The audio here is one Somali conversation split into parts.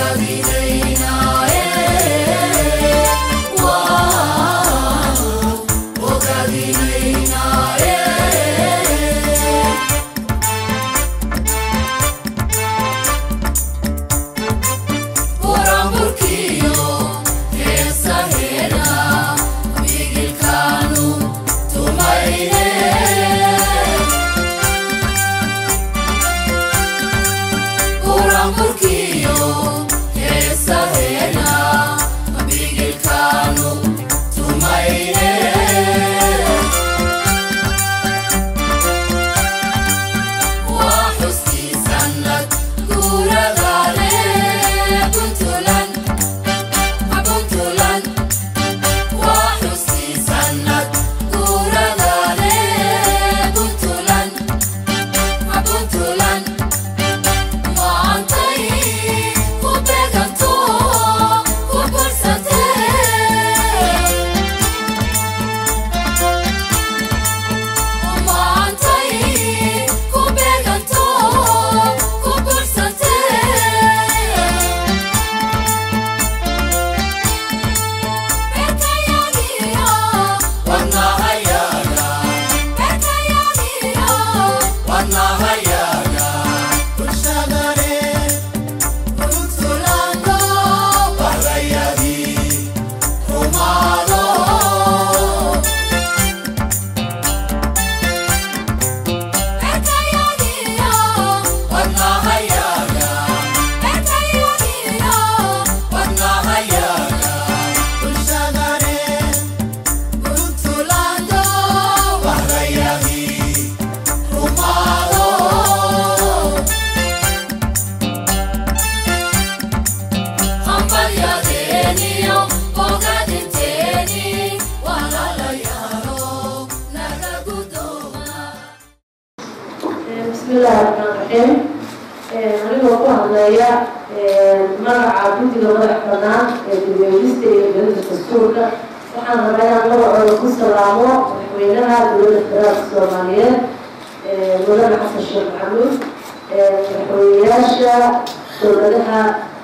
bismillahi raxmaan raxiim anigoo ku hadleeya magaca guddiga madax banaan ee gudweynista iyo gelinta dastuurka waxaan rabaa inaan magacooda ku salaamo madaxweynaha dowladda federaalka soomaaliyeed mudane xasan sheekh maxamuud madaxweyneyaasha dowladaha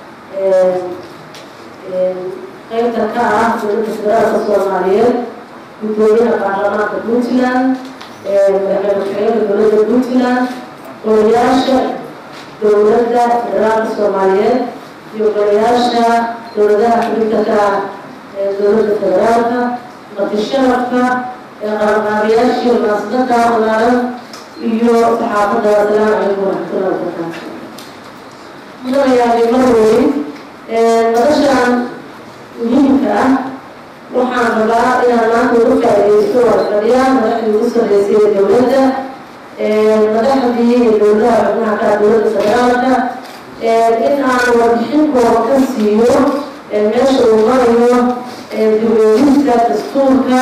qeybta ka ah dowladda federaalka soomaaliyeed guddoomiyaha baarlamaanka puntland madaxweyne ku-xigeenka dowladda puntland golayaasha dowladda federaalka soomaaliyeed iyo golayaasha dowladaha xubinta ka ah ee dowladda federaalka matisharafka qabanqaabiyaashii munaasabada walaalan iyo saxaafadda asalaamu calaykum waraxmatullahi wabarakaatu mudanayaali marweyn noloshan muhiimka ah waxaan rabaa inaan maanta uga faaidaysto warfadhiyaan madaxdii ugu sarreysay ee dowladda madaxdii iyo dowladaha xubnaha ka dowladda federaalka in aan warbixinkooda ka siiyo meesha uu marayo dibweynista dastuurka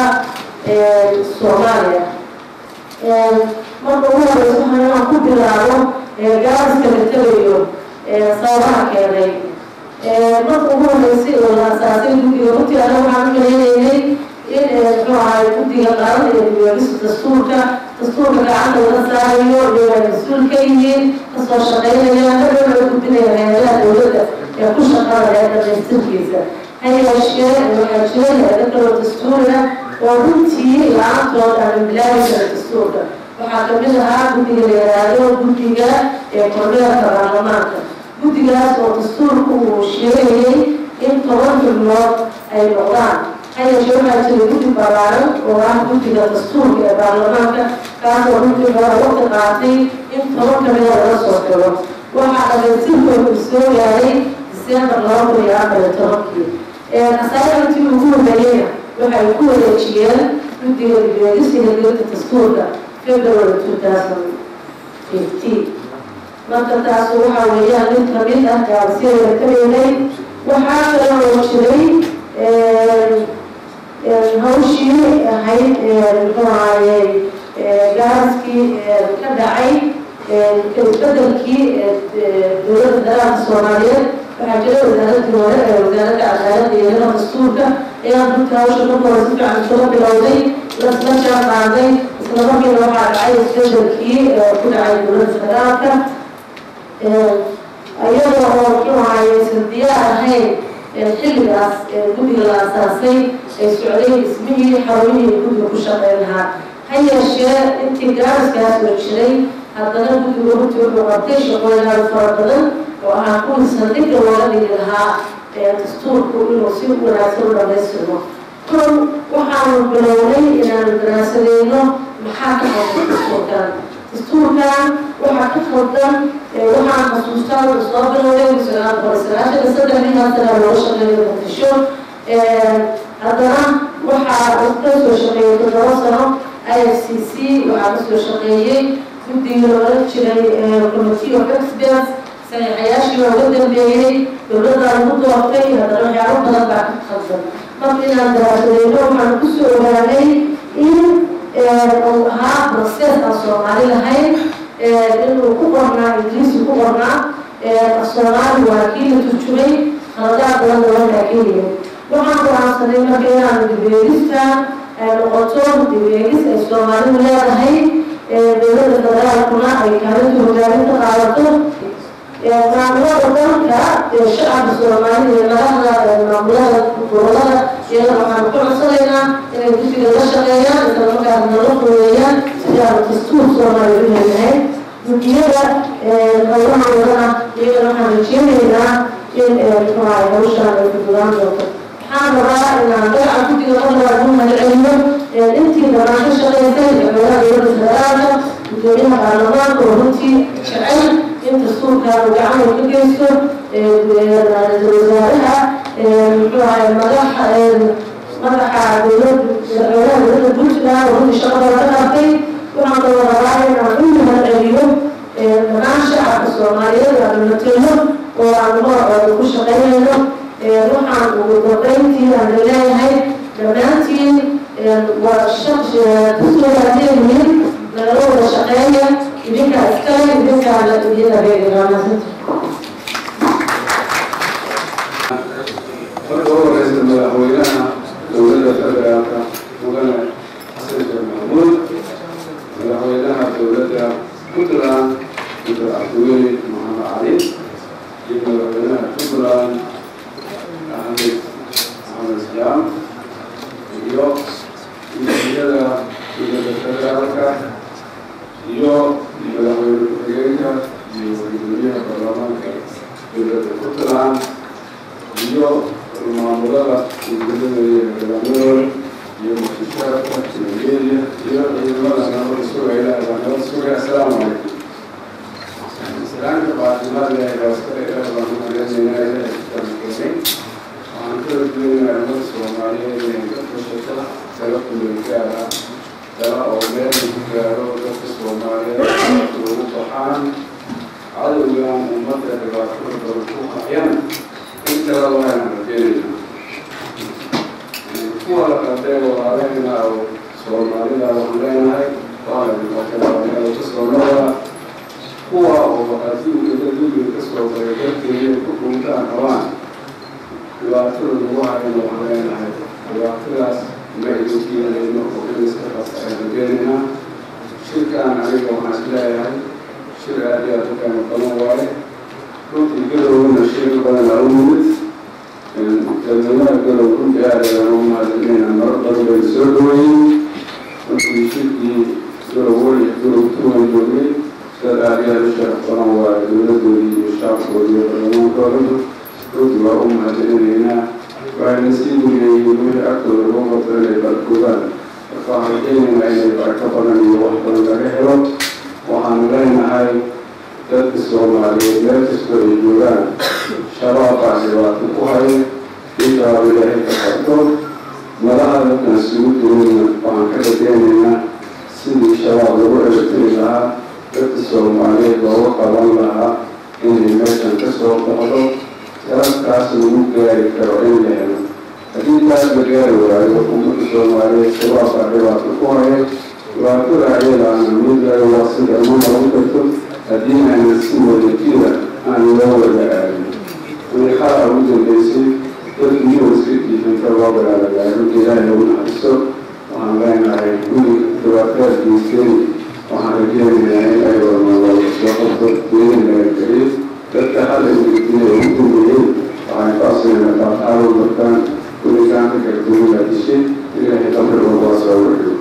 soomaaliya marka ugu horeysa waxaan inaan ku bilaabo gaariska la tegayo sababaha keenay marka ugu horeysay oo la asaasay guddiga runtii ana waxaan u maleynaynay in muxuu ahay guddiga qaran ee dibweynista dastuurka dastuurka gacanta laga saarayo iyagaa mas-uul ka yihiin kasoo shaqeynaya hadhow laga gudbinaya hay-adaha dowladda ee ku shaqada ee dhamaystirkiisa ha yeeshee waxaa jira hay-ado kaloo dastuuriga oo runtii la-aantood aan bilaabi kara dastuurka waxaa kamid ahaa guddiga la yaraado guddiga ee kormeerka baarlamaanka guddigaas oo dastuurku uu sheegayay in toban xubnood ay noqdaan hayeeshee waxaa jira guddi ballaaran oo ah guddiga dastuurka ee baarlamaanka kaasoo runtii hore waqti qaatay in toban kamida laga soo xiro waxaa dhamaystirkooda uu soo gaaray disembar laba kun iyo afar iyo tobankii asaarantii ugu horeeyeyna waxay ku wareejiyeen guddiga dibweedisiga gelinta dastuurka february two thousand fifteen marka taas waxaa weeyaan mid kamid ah gaarsiyadeeda ka dheelay waxaa kale oo jiray hawshii ahayd muxuu ahaayey gaaraskii ka dhacay isbedelkii dowladda federaalka soomaaliyeed waxaa jira wasaaradii hore ee wasaaradda cadaaladda iyo hela dastuurka ayaa runta hawsha marka hore si fiican iskula bilowday lasla jaan qaaday isla markiina waxaa dhacay isbedelkii ku dhacay dowladda federaalka iyadoo oo muxuu ahaye aysan diyaar ahayn xilligaas guddiga la asaasay ay socday dhismihii xarumihii guddiga ku shaqeyn lahaa ha yeeshee intii gaariskaas oo jiray haddana guddiga runtii wuxuu qabtay shaqooyinaad fara badan oo ahaa kuwii saldhigga looga dhigi lahaa dastuurku inuu si wanaagsan u dhamaystirmo kon waxaanu bilownay inaanu daraasadeyno maxaa ka qaldan dastuurkan dastuurkan waxaa ka qaldan waxaan xasuustaa wuxuu soo bilowday sagaal boqol sagaashan saddexdii haddana looga shaqeeyo muqdisho haddana waxaa ka soo shaqeeyay toddoba sano i f c c waxaa kasoo shaqeeyey guddigii loola jiray committee of experts saxiixayaashii looga dambeeyey dowladda lagu doortay haddana waxyaabo badan baa ka qaldan marka inaan daraasadeyno waxaan kusoo ogaanay in uu ahaa process aan soomaali lahayn inuu ku qornaa ingiriisi ku qornaa soomaali waa kii la turjumay qaladaad badan dabankaa keliya waxaan go-aansanay marka inaan dibeegista ay noqoto dibeegis ay soomaalidu leedahay dowladda federaalkuna ay kaalinta hogaaminta qaadato maamulada dalka shacabka soomaalida iyo madaxda maamulada gobolada iyada waxaan ku codsanaynaa inay guddiga la shaqeeyaan isla markaas nala fureeyaan sidaan dastuur soomaaliya u leeyahay guddiyada howlaha wadana iyagana waxaan rajeynaynaa in muxuahay hawshaan ay fududaan doonto waxaan rabaa inaan magaca guddiga qodobaa ku magaceliyo intii dabaan ka shaqeysay madaxweynaha dowladda federaalka gudoomiyaha baarlamaanka oo runtii jecel in dastuurkan uu gacan uu ka geysto ra-iisul wasaaraha muxuu ahay madaxa madaxa dowlad madaxweynaha dowladda puntland oo runtii shaqo badan ka qabtay waxaan kaloo rabaa inaan u mahadceliyo dhammaan shacabka soomaaliyeed aan matelo oo aan magacooda ku shaqeynayno waxaan ugu dambeyntii aan leeyahay dhammaantiin waa dastuuraadeeyihiin nagala wada shaqeeya idinka iskale idinkaa la idin adeegamaasanta marka u horeysa madaxweynaha dowladda federaalka mudane xasan sheekh maxamuud madaxweynaha dowladda puntland dr cabdiweli maxamed cali iyo madaxweynaha puntland axmed maxamed jaam iyo guddiyada dowladda federaalka iyo madaxweyne ku-xigeenka iyo gudoomiyaha baarlamaanka dowladda puntland iyo maamulada ujeedada iyo hogaamadooda iyo muqdishaadka nigeria iyo ciidamada nabada sugayla baa nabad sugaya assalaamu calaykum islaamka baatimaada ilaskale baan u malaynaynaa ilahay kitaabkeenay waxaan ka rajeynayaa ummada soomaaliyeed inay ka fashata tala kuleelgaar ah tala oo meel ku gaaro dadka soomaaliyeed ugu baxaan cadowgan ummadda dhibaatada badan ku qaxyan intaa waan rajeynayna kuwa la qaldee walaaleyna oo soomaalida waxaan leenahay waalaaka soomaalida kuwa oo adduunka dulliga kasoo baray darteeda ku dhuntaan qabaan dhibaatada lagu hayana waxaan leenahay dhibaatadaas ma idin keenayno oo in iska qasa ay rajeynayna shirkaan aniga waxaan is leeyahay shir aad iyo aad u qiimo badan waaye runtii galowna shir badan aa u yimid dadweynaha galow runtii aad ayaan u mahadcelinayna marar badan bay soo dhaweeyey runtii shirkii galow weli galow tuwan joogay dad aad iyo aad u sharaf badan waaye dowladoodii iyo shacabkoodii iyo baarlamaankooda runtii waa u mahadcelinaynaa waxayna sii dugeeyeen wixii agtooda lagu qabto inay barkoobaan marka waxaan rajeynaynaa inay barako badan iyo wax badan laga helo waxaan leenahay dadka soomaaliyeed meel kastoo ay joogaan shabaab baa dhibaato ku hay intaaba ilaahay ka qabto madaha dadkan isugu jirayna waxaan ka rajeynaynaa sidii shabaab lagu ebatiri lahaa dadka soomaaliyeed looga qaban lahaa inay meeshan ka soo baxdo garabkaas lagu gaari karo in la helo haddii taas la gaari waayo ummadda soomaaliyeed shabaab baa dhibaato ku haya dhibaatada ayadaana mid laga waasida ma noqon karto haddii ayna si wadajira aan loo wada aadin wiixaa ugu dambeysay dadku yuwaska diifanta loo balaalagaay runtii ilaahay ugu naxariso waxaan leenahay guri dhibaataad geysteen waxaan rajeynayaa in ay wadnaa soo qabto geedin laga geliyo dadka hadda codsanayna qaabqaabo markaan kulitaanka kala duwana dishay ilaahay qabri walbaa soo wariyo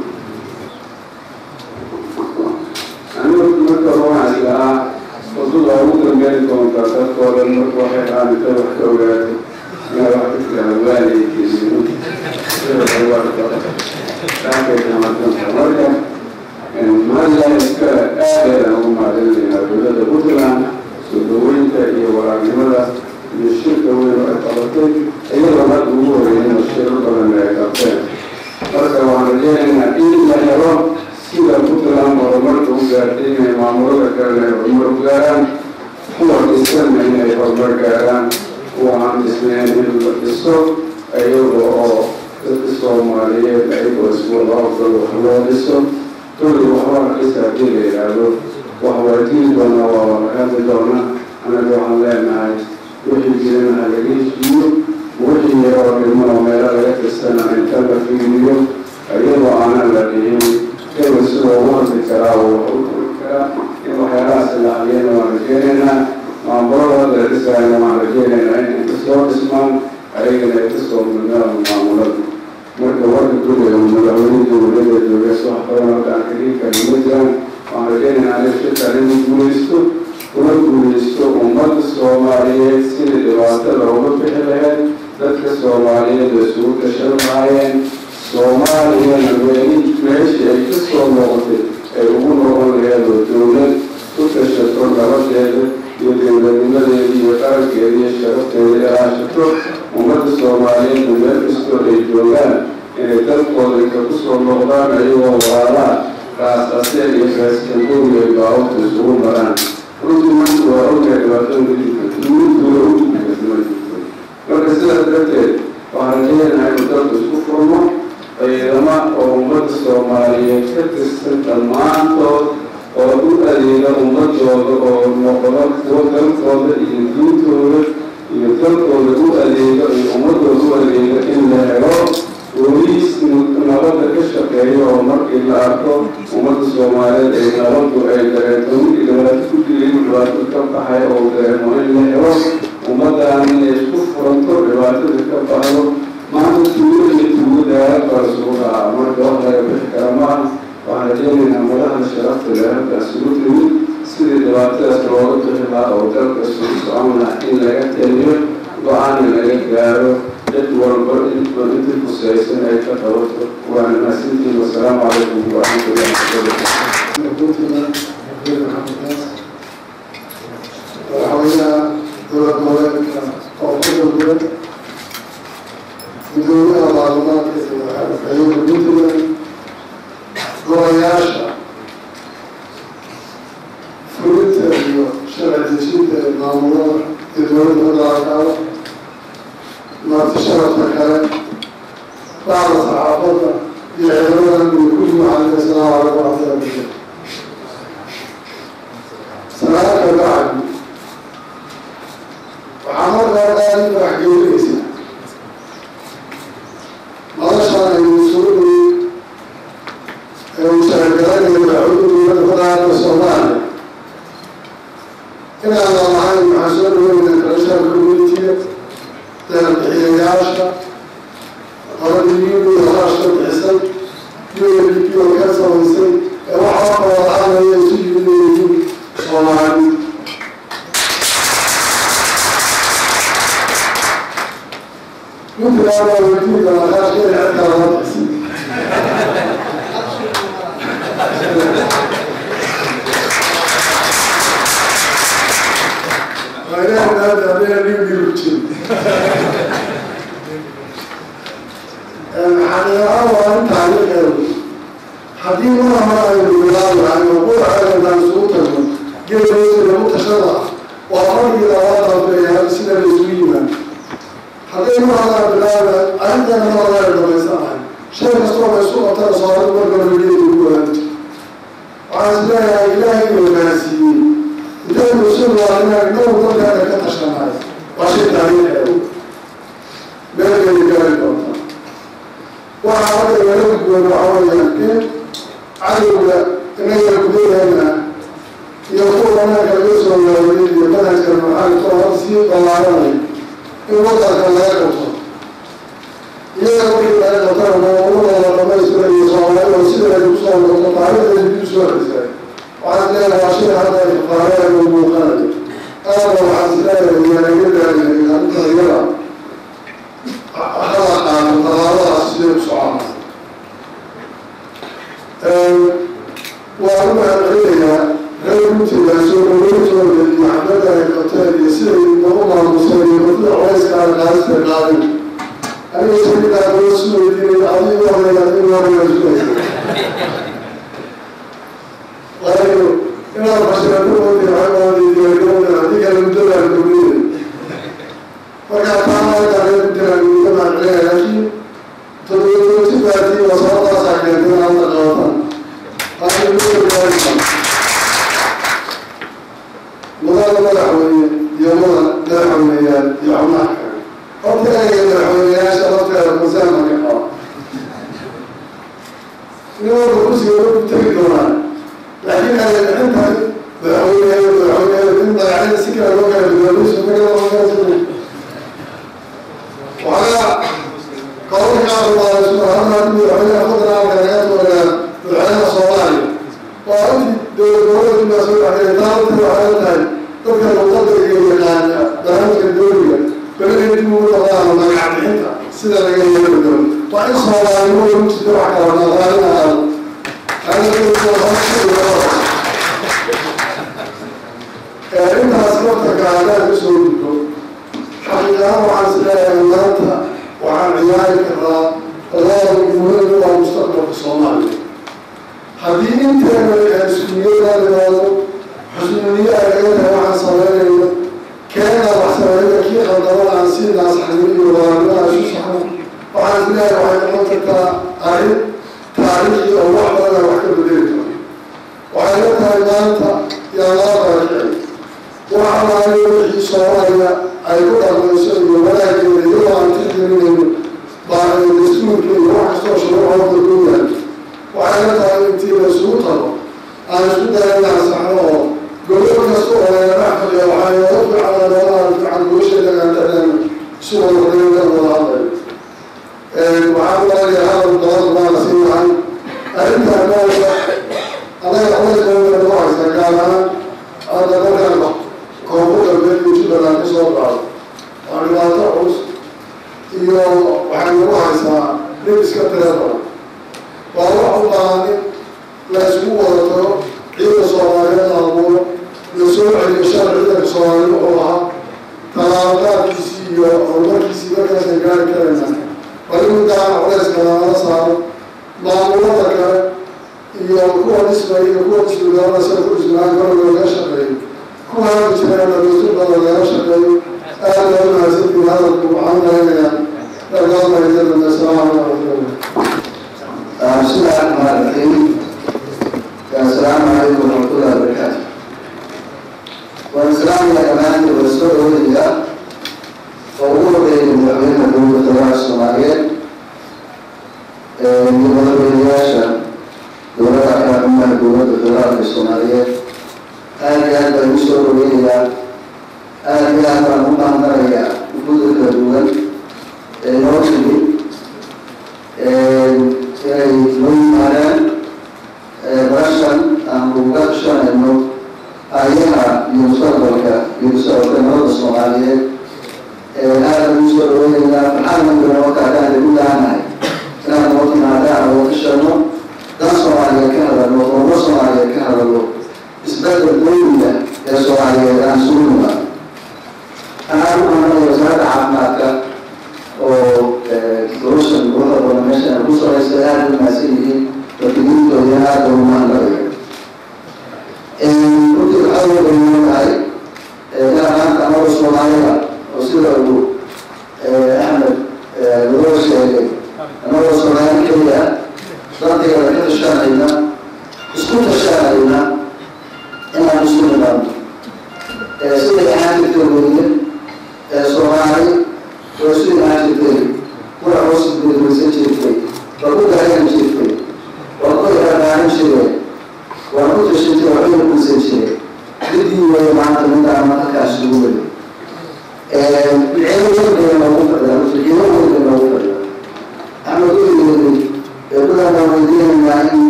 anigu marka waxaan islahaa wadada ugu dambeyn doonta dadkoo dhan marka waxay qaadita wax ka ogaatay inaa wax ka tiraahdo waaleykeediino marka maalilaha iska aadayaan ugu mahadcelinaynaa dowladda puntland soo dhaweynta iyo waraarnimada iyo shirka weyn oo ay qabatay iyadoo hadda ugu horeeyeen shiro badan ay qabteen marka waxaan rajeynaynaa in la helo sida puntland horumarka u gaartay inay maamulada kale ay horumar u gaaraan kuwa dhisanna inay horumar gaaraan kuwa aan dhisnayn in la dhiso iyada oo dadka soomaaliyeed ayagoo isku laabdooda wax loo dhiso kulli waxbaa dhisa haddii la yidhaahdo wax waa dili doonaa waa wada hadli doonaa anaga waxaan leenahay wixii jirana ha laga heshiiyo wixii yaroo dhimano meelo laga tirsana inta la fiiriyo iyadoo aanan la dhihin hebel sidoo u hadli karaa oo wax u kori karaa in waxyaalahaas la aliyana waan rajeynaynaa maamulada la dhisayna waan rajeynaynaa in inta soo dhismaan ayagana ay kasoo mudnaan maamulada marka warka guriga madaxweynihii dowladda joogeys wax badan hadda aan ka dhigi karin ma jiraan waxaan rajeynaynaa aniga shirkaan inuu guulaysto una guulaysto ummadda soomaaliyeed sidii dhibaatada uga bixi lahayd dadka soomaaliyeed oo isugu gashan lahaayeen soomaaliyana meeli meeshii ay ka soo noqotay ay ugu noqon laheed oo dowlad ku gashato nabadeeda iyo dowladnimadeeda iyo qarankeeda iyo sharafteeda ilaashato ummadda soomaaliyeed meel kastoo ay joogaan inay dalkooda inka ku soo noqdaan ayagoo walaalaha raasaseen iyo raaskambowi ay baawabta isugu maraan runtii marka waa ognahay dhibaatada gudubka duulidooda u gudbigata ma jirto marka sidaas darteed waxaan rajeynahay inuu dalku isku furmo ciidama oo ummadda soomaaliyeed ka tirsan dhammaantood oo u adeega ummadooda oo noqdo kuwo dalkooda iyo diintooda iyo dalkooda u adeega iyo ummadooda u adeega in la helo booliis nabadda ka shaqeeyo oo markii la arko ummadda soomaaliyeed ay nabadu ay dareento wixii dhibaato ku dilay dhibaato ka baxay oo dareemo in la helo ummaddan inay isku furanto dhibaatada ka baxdo maanta tuulo iyo tuulo daara baa isugu dhacaa marka wax laga bixi kara maaha waxaan rajeynaynaa madaxda sharafta leh halkaas ugu timid sidii dhibaatadaas looga bixi lahaa oo dalka isugu socon lahaa in laga taliyo go-aana laga gaaro cid walba inba intii kusaysan ay ka qabato waana mahadsantihiin wasalaamu calaykum waraxmatullahi madaxweynaha dowlad goboleedka koonfurta guud gudoomiyaha baarlamaanka iyo madaxweynaha puntland golayaasha fulinta iyo sharci dejinta ee maamulada iyo dowladda federaalkaada marti sharafka kale bacda saxaafadda iyo ciidamadan iyo kulli waxaan asalaamu calaykum waraxmatullahi wabarakatu salaaka bacdi waxaa markaa aada u waxgelinaysaa madashaan aynu isugu dhigi ee uu sharagalaynayo madaxweyne dowladda federaalka soomaaliya inaan lalahayn waxaan soo dhaweynaa international communitiga deerbixiyayaasha qoladii u iyo harashka bixisay u n d p oo ka samaysay ee waxaa kawadaanaya isu yimid yihiin soomaali puntland waa wadiinka laqaashka in cirkaa loo bixisay xaqiiqaa waa in taariikheedu haddii mar hore aynu bilaabi lahayn oo quraceedanaan isugu tagno geeloosi lagu tashada waa fargii labaad dambeeya sida la isugu yimaado hadday mar horaan bilaabi arrintana mar hore ay dhamaysan lahay shay kastoo la isku qabtana soomaali markaba geeli ugu ogaanta waxaan is leeyahay ilaahay inuu gaarsiiyey intaynu isu waalinaa inagu dalkeena ka tashanayo waa shay taariikheedu meelkeedu gaari doontaa waxaa hadda igala gudboon waxaa weeyaan in cadowga inaga gudaheena iyo kuwa banaanka laga soo waaweyey iyo manhajka maxaali soo hor sii ballaaranay in wadanka laga qabto iyaga markii laga qabtana maamulada dhamaystirayo soomaalida sida ay kusoo noqdo taariikhda dib soo xisay waxaan leeyahay waa shay hadda ay fafaareen u muuqanayo aada waxaan isleeyahay yaanagadaaya arrinta iyada hala qaato tallaabadaas siday u soconaa waa u mahadcelinayaa reer runtiga soo dhaweyntooda iyo xafladda ay qabteen iyo siday nagu maamuseen iyo mudada culayska aan qaadista qaadin aniga samidaa doo su weydiinay adigu horeeya in horeeya sugaysa waayo inaad bashiradu oodi waxaoodiidiyagoda adiga muddadaan gobniyey markaa taamaaka reer runtigaan uga mahadcelinaya laakiin todobatotibaadii wasabadaasaa keentay inaad la qabataan mudada madaxweyne iyo mada madaxweyneyaal iyo xubnaha kale horta ereyga madaxweyneyaasha lafteeda masaama ka qaba nin walba kursiga u tegi doonaa laakiin adeecintahay madaxweyneyaal madaxweyneyaal in magacada si kale loo kala duwanayso magaalada waxaa qowlka qaar subxaanahu madaxweynaha federaalka laga doonayaa madaxweynaha soomaaliya waa intii dowlad dowladda soo baxday taabta waxay tahay dadka luqada iyo yaqaana barnaamijka dowliga balaga dib ugu noqdaan magac bixinta sida laga yeeli doono waa in soomaalnimo lagu jirto wax kala naqaalina aado intaas laftarka haddaan kusoo gudbo xaqiiqahaan waxaan isleeyahay maanta waxaan ciyaari karaa labada muhiim waa mustaqbalka soomaaliya haddii inteena iskunyadaalimaado xusnuniyo ay laga tahay waxaan sameynayno keena wax sameynta kii khaldamada aan si naasxanin iyo walaalimaha isu saxno waxaan isleeyahay waxay noqon kartaa arrin taariikhi oo wax badan aan wax ka bedeli karo waxay la tahay maanta yaa laa barakicay wax alaaliyo wixii soomaaliya ay ku dhaqmayso iyo wanaageeda iyadoo aan tixgelinayno baahay dastuurka iyo wax kastoo shuruucooda ku yahay waxay la tahay intii la isugu tago aan isku dayan inaan saxno oo gobol kasta oo laga dhex fadhiya waxaa nooga fiican noolaan fiican gobasheeda gaantadeen isu wada fadhiyan kan wada hadlay waxaan u malayaa hadal badan baa la sii lahay arrintan nooga anaga culaysooda ku haysa gaar ahaan hadda markaan koonfur galbeed iyo jubbaland ka soo qaado waa dhibaato culus iyo waxay nagu haysaa dhib iska tira badan waa wax u baahan in la isugu wada tago ciidanka soomaaliyeed la abuuro la soo celiyo sharci ciidanka soomaaliyeed wuxuu ahaa tallaabadaadkiisii iyo horumarkiisii markaasay gaari karayna bal in gacan culayska lagala saaro maamulada kale iyo kuwa dhismay iyo kuwa dhismidooda sida ku dhismaan karo looga shaqeeyo kuwa hadda jiraan dhamaystir badan laga shaqeeyo aada loo mahadsantiin hadalku waxaan maleynayaa dhargaadmayadana asalaamu calaykum بسم الله الرحمن الرحيم السلام عليكم ورحمة الله وبركاته والسلام يا جماعة الرسول ولله وأقول بين المؤمنين الدولة الدولة الصومالية من الرياشة دولة أحيانا الدولة الدولة الصومالية هذه هذا المسؤول ولله هذه هذا المقام يا وجود الدول نوصل inay noo yimaadaan barashan aan uga shanayno ayaha iyo mustaqbalka iyo socodka nabada soomaaliyeed aada ugu soo dhaweynaynaa maxaamada noo kaadaan ugu laanahay inaan noo timaadaan oo ka shano dan soomaaliyeed ka hadalno horumar soomaaliyeed ka hadalno isbedel dowliga ee soomaaliyeed aan sugu nimaado anaa u imanaya wasaaradda caafimaadka oo doorashan gobolka badan meeshan ay ku sareysa aada u mahadsan yihiin wakiiliintooda aada ugu mahadnaqaya runtii waxaa loo bayiman tahay inaan maanta anagoo soomaalida oo sida uu axmed loo sheegay anagoo soomaali keliya danteeda ka tashanayna isku tashanayna inaan isku nimaadno siday ahaan jirtay weye soomaali oo isu imaan jirtay kuna hoos gudbaysan jirtay waa ku garagan jirtay waa ku yarabaanin jireen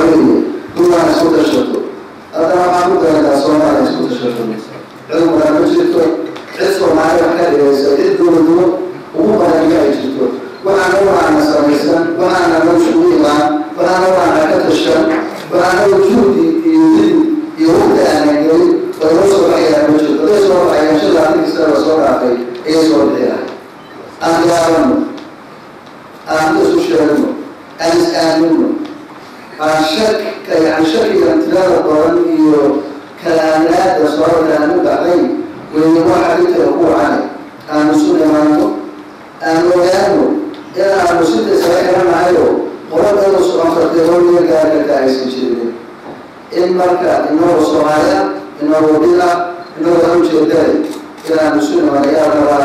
weeye dumaan isku tashato haddana waxaan ku darantaa soomaaliya isku tashato cilmigaa ma jirto cid soomaali wax ka dhigaysa cid dowladnimo ugu badan ma ay jirto waxaana waana samaysan waxaana noo isugu imaan waxaana waana ka tashan waxaana juhdi iyo dil iyo waqti aanan gelin way noo soo baxayaan ma jirto haday soo baxayaan shan labaatan kasta la soo dhaafay ayay soo bixiyaan aan yaabano aan isu sheegno aan is aamino aan shak yani shakiga tirada badan iyo kalaanaada sababta aan u baxday weyne waxa inta ku wacane aan isu imaano aan ogaano inaanu sida isaga xiranahayo qoladada soconkartay holiya gaarkarka aysan jirin in marka inagoo soomaaliya inagoo dhila inagoo dan ujeedale inaanu isu imaano ayaa rabaa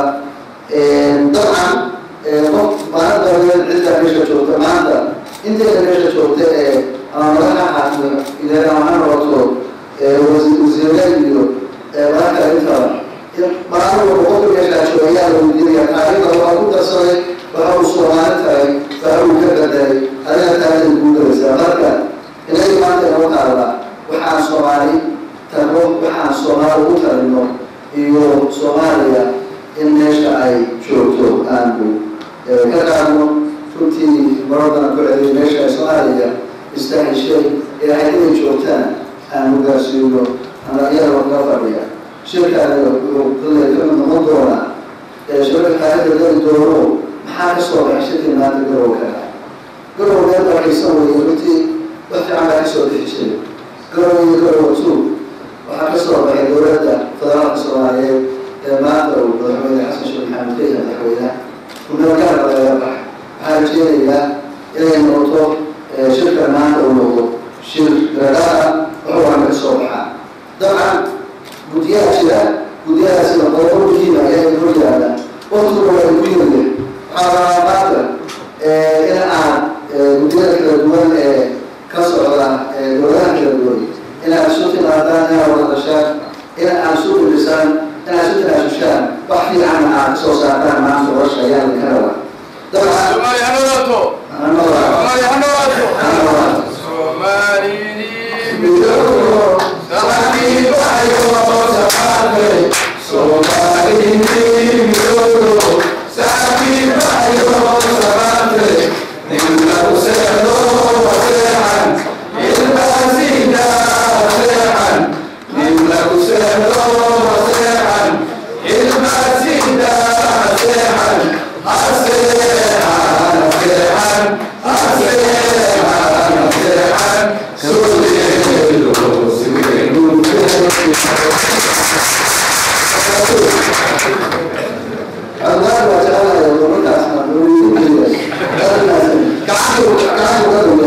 dabcan qof maanta cidda meesha joogta maanta inteeda meesha joogta ee ama madaxa xaakimo ilaa ha noqoto wasiire iyo madaxka intaba maalin walba qofka meeshaa jooga ayaa la weydiinaya taariikhda waa ku darsaday waxa uu soomaali tahay waxa uu ka bedelay adiga taarikhda kuu daraysaa marka inaga maanta inoo taala waxaan soomaali tarno waxaan soomaali ugu tarino iyo soomaaliya in meesha ay joogto aanu ka qaadno runtii maradana ku celiyay meesha ay soomaaliya istaheshay ee ay inay joogtaan aanu gaarsiino iyadoo ka fadhiya shirkaani wuxuu kale ka mid noqon doonaa shirka taarikhda geli doono maxaa ka soo baxay shirkii maanta garow ka dhaca garow meel barxiisan weeye runtii wax fiican baa kasoo bixi jiray garow iyo garow two waxaa ka soo baxay dowladda federaalka soomaaliyeed ee maanta uu madaxweyne xasan sheekh maxamed ka yahay madaxweynaha kumeelgaarka laga bax waxaa rajeenayaa inay noqoto shirkan maanta uu noqdo shir garadhaha waxuwaana ka soo baxaa dabcan guddiyaha jira guddiyadaasina qodobo muhiima ayaa hor yaala waqtigu waa ku yimid waxaa rabaa maanta in aan guddiyada kala duwan ee ka socda dowladaha kala duwan inaad isu timaadaan inaad wada dashaan in aad isu filisaan inaad isu tanaasushaan wax fiican aad kasoo saartaan maanta nolosha ayaa laga rabaa dabcan Somali ha noolaato Somali ha noolaato Soomaalidii Allah wa ta'ala ya zo maka a wurin da ke da Allah ka ko ka ko ka ko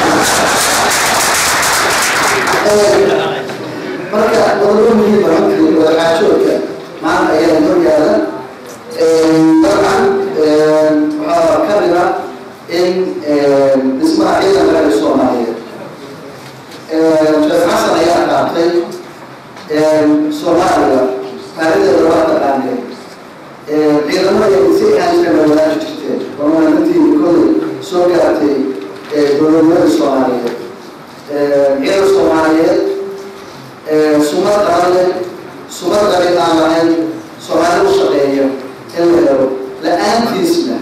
marka waddo muhiim ah oo waxa joogta maanta ayaa noo yaala dabcan waxaa ka mid ah in dhismaha ciidanka ee soomaaliyeed sheekh xasan ayaa qaatay soomaaliya taarikhdeeda waa taqaaneen ciidamada si aan kala wadaagi jirteen waana intii kolley soo gaartay dowladnimada soomaaliyeed ciidan soomaaliyeed sumad qabanle sumad qabi aan lahayn soomaali u shaqeeya in la helo la-aantiisna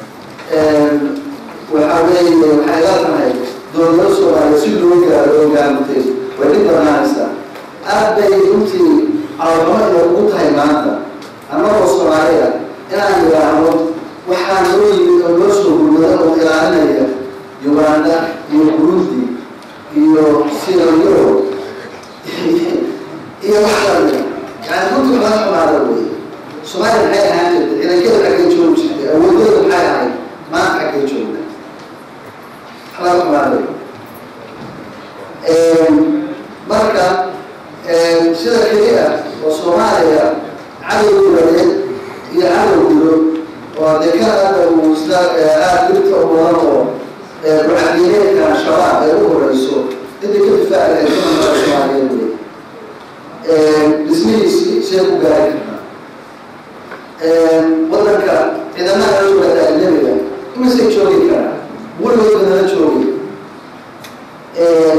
waxa weeye waxay la tahay dowladnimada soomaaliyeed si loo gaaro oo gaarmutay way dhib banaanaysaa aad bay runtii cawdamo inay ugu tahay maanta annagoo soomaaliya inaan yidhaahdo waxaa noo yimid oo noo soo gurmada oo ilaalinaya uganda iyo burundi iyo sirayoro iyo waxlamida yani runtii waxaa xumaada wey soomaaliya maxay ahaan jirtay ciidankada xaggay joogi jirtay awoodooda maxay ahayd maanta xaggay joogna waxaa xumaada marka sida keliya oo soomaaliya cadow guladeed iyo cadow gulo oo dee kan aada uu isla aada dirta u badan oo mucadineedka shabaab ay u horeyso inta ka difaaci lahayd kumanka soomaaliyeed wey dhismihiisii see ku gaari kartaa wadanka ciidamada la jooga ajnabiga imasay joogi karaa weligoodba nala joogi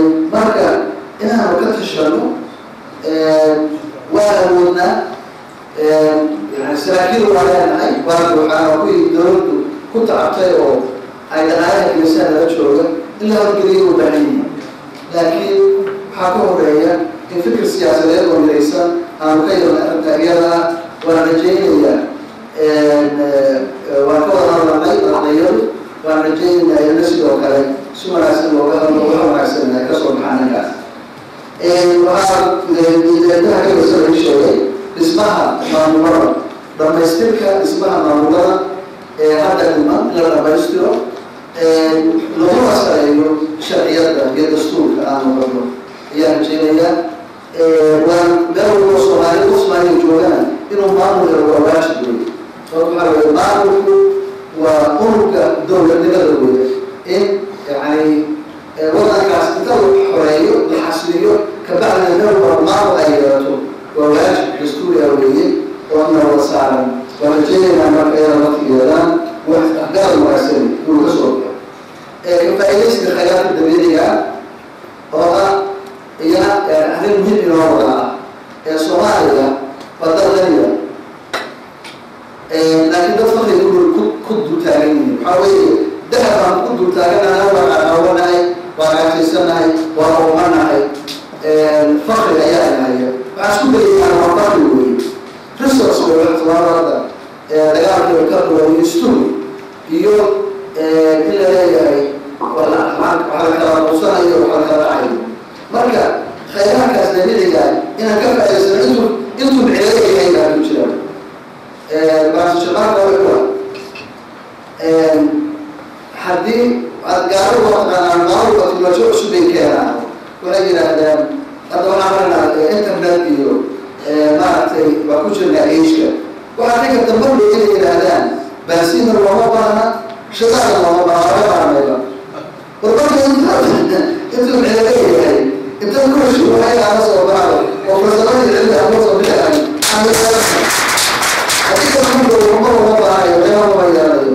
waa leenahay waa buuxaan waa kuwii dowladdu ku tacabtay oo ay dhaqaalaha gelisaan lala jooga in la horgeliyo u baahan yihiin laakiin waxaa ka horeeya in fikir siyaasadeed oo midaysan aanu ka yeelna arrinta iyada ah waan rajaynayaa waan ka wada hadlanay ardayadu waan rajaynayaa iyana sidoo kale si wanaagsan looga hadlo waxa wanaagsan ay kasoo baxaan ninkaas waxaa idaadaha ka wasa laga sheegay dhismaha maamulada dhamaystirka dhismaha maamulada ee hadda dhiman in la dhamaystiro laguna sareeyo sharciyada iyo dastuurka aanu qabno ayaan rajeynayaa waan meel walbo soomaali qof soomaaliya joogana inuu maamul helo waa waajib wey sababto waxaa weye maamulku waa unurka dowladnimada wey in yani wadankaas inta la xoreeyo la xasiliyo kabacdina meel walba maamul ay yeelato waa waajib dastuuri ah weeye oo ina wada saaran waan rajeynaynaa marka iyada laftigeedaan wax gaar wanaagsan inuu ka soo baxo kafaaidaysiga khayraadka dabiiciga oo ah iyana arrin muhiim inoo wada ah ee soomaaliya waa dal qaniya laakiin dad fakri ku ku dultaagan yihiin waxaa weeye dahab aan ku dultaaganahay waa caqaawanahay waa caajaysanahay waa oomanahay fakri ayaa inahaya waxaa isku dayayaa waa fakri weeye resource wey waxtibaarada dagaalka ka duwan stur iyo in la leeyahay waxaa la kala quusanayo waxaa la kala dhacayo marka khayraadkaas dabiiciga inaan ka faa'idaysano intuu intuu micelo yahay baa ku jira baasishaqaarka waa haddii aad gaaro wataqaanaan maaluba teknolojiya cusub bay keenaan waxay yidhaahdaan hadda waxaan maranaa internet iyo maaragtay waa ku jirnaa ageka waxaa ninka dambadho inay yidhaahdaan baasiina looma baahna shadaana looma baahna laga baarmayba warmarka inta intuu micelo yahay inta kushi waxay aala soo baaro oo farsamadii cilmi ama soo bixi haddii kamudo uma uma baahayo meelo uma yeelayo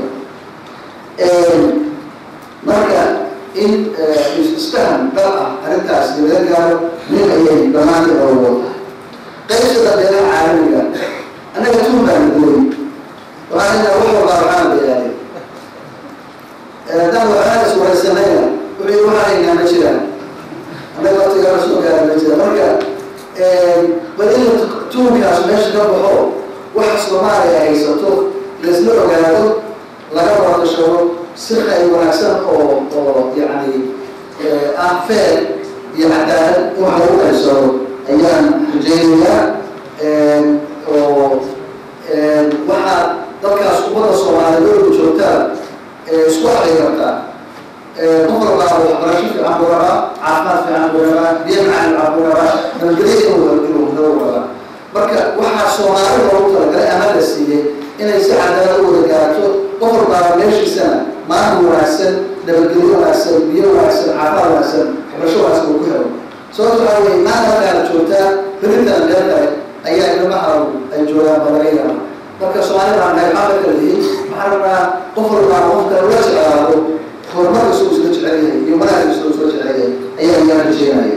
marka in isfahan dal ah arrintaas dibada gaaro nin ayay dhammaantii oogo qaybsada beelaha caalamiga annaga tuun baan gooy waxaan inaa wax walbaa waxaan beelaaday haddaan waxaan iswaraysanayna wixii waxaanaynaa ma jiraan annaga waqtigaana soo gaara ma jira marka bal in tuunkaas meesha ka baxo waxa soomaaliya haysato laisla ogaado laga wadashado si khayr wanaagsan oo oo yacni ah feer iyo cadaalad in wax lagu qaybsado ayaan rajaynayaa oo waxaa dadkaas ummadda soomaaliyeed oo joogtaa isku aqli kartaa qof walbaa waxbarasho fiican buu rabaa caafimaad fiican buu rabaa biyo macaan fiican buu rabaa nabadgelyo inuu inuu inuu rabaa marka waxaa soomaali loogu talagalay ama la siiyey inay si cadaalad u wada gaarto qof walbaaba meeshiisana maalin wanaagsan nabadgelyo wanaagsan biyo wanaagsan caafimaad wanaagsan waxbarasho wanaagsan uu ku helo sababto waxaa weye maanta halkaana joogtaa berintan meel kale ayaa ilmaha ay joogaan ba laga yaaba marka soomaali baan nahay maxaa kala yihiin waxaan rabnaa qof walbaa qof kale ula jeclaado horumarka suu isla jecel yahay iyo wanaagka suu isla jecel yahay ayaa iyaa rajeynaya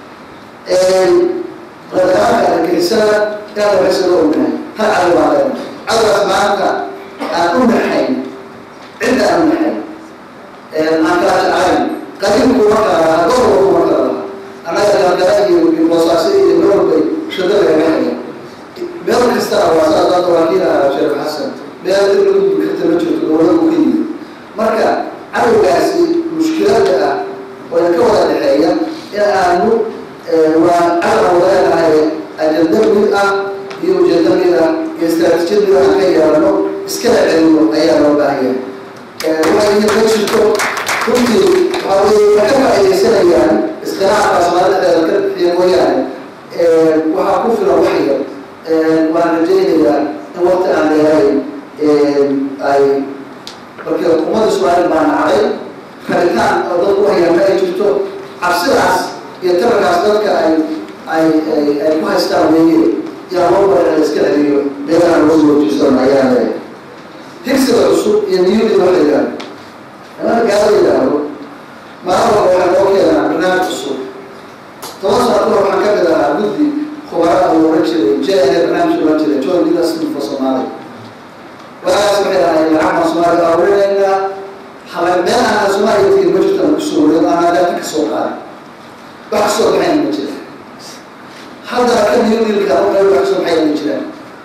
radaaanka argagixisada inaad waxaysada ognahay hal cadow baa leena cadowgaas maanta aan u naxayn cidda aan u naxayn aan kala jeclayn qaliilku ma kala lahaa gobolku ma kala lahaa annaga galgala iyo boosaaso iyo gobolbay shada lagaga haya meel kastana waa saas hadda waa kii lahaa sheekh xasan meel dib lagu gudi karta ma jirto goboladu ka yimid marka cadowgaasi mushkilada ah oo ka wada dhexeeya in aanu waa cadow leenahay ajenda mid ah iyo ujeeda mid ah iyo istaraatiijiyad mid aan ka yeelano iskala celino ayaa loo baahanya waxay ma jirto runtii waxaa weye ma ka faaidaysanayaan iskhilaafka soomaalida dheeda ka bixiya mooyaane waxaa ku filan waxya waan rajaynayaa in waqti aan dheerayn ay marka ummadda soomaalida baa nacday rabitaan oo dadku hayaan ma ay jirto cabsidaas iyo tabarkaas dadka ay ay ay ay ku haystaan weeye yaa loo bara la iska celiyo meelaha loo soo hojisan ayaa leeyahay higsiga cusub iyo niyadii loo xidhaan anaa gaala yidhaahdo maalin walba waxaa loo keenaa barnaamij cusub toban sano kahor waxaan ka mid ahaa guddi khubara uu oran jiray j n a barnaamij oran jiray john leadership for somalia aan soomaaliya abuurinaynaa hala meel aan soomaaliya tegin ma jirto aan kusoo wareego aan adaabta ka soo qaaday wax ka soo baxayna ma jira haddana ka niyo wiilka u qayb wax ka soo baxayna ma jiraan